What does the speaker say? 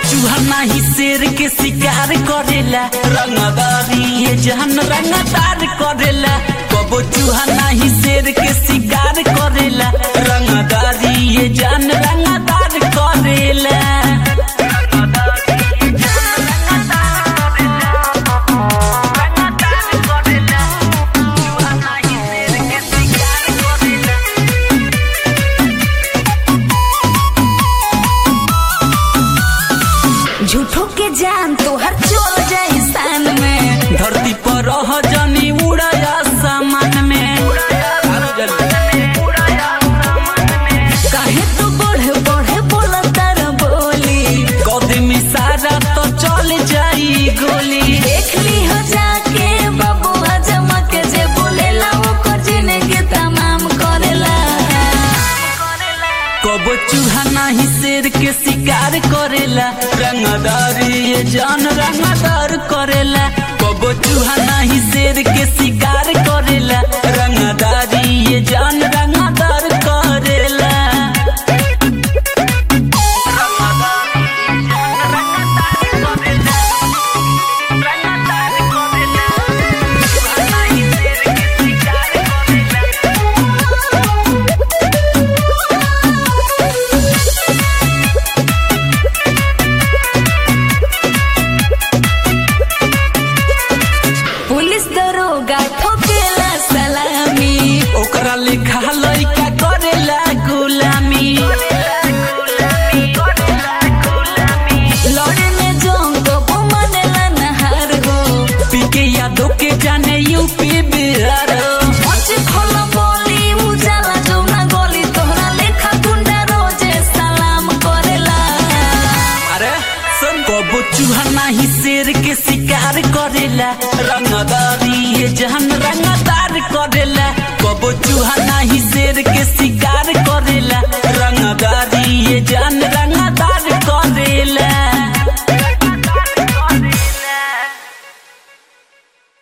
चूहा नाही शेर के शिकार करेला रंगदारी ये जहन रंगदार करेला कबो चूहा नाही शेर के शिकार करेला रंगदारी ये जहन रंगदार करेला झूठो के जान तो हर चल जाए सान में धरती पर रह जनी उड़ाया सामान में काहे तू बढ़े बढ़े बोला तार बोली कदमी सारा तो चल जाई गोली देख ली हो जाके बबुआ जमक जे बोलेला ओकर जिंदगी तमाम करेला कबो चूहा नाही शेर के शिकार करेला रंगदारी ये जान रंगदार करेला कबो चूहा नाही शेर के शिकार करेला रंगदारी ये जान रंगदार करेला पुलिस दरोगा ठोकेला सलामी ओकरा लिखा लइका करेला गुलामी लड़े में जंग वो मनेला नहार हो पीके यादों के जाने यूपी बिहार मच खोला बोली उजाला जौना गोली तोहरा लेखा गुंडा रोजे सलाम करेला अरे सुन कबो चूहा नाही शेर के शिकार करेला रंगदारी ये जहन रंगदार करेला कबो चूहा नाही शेर के शिकार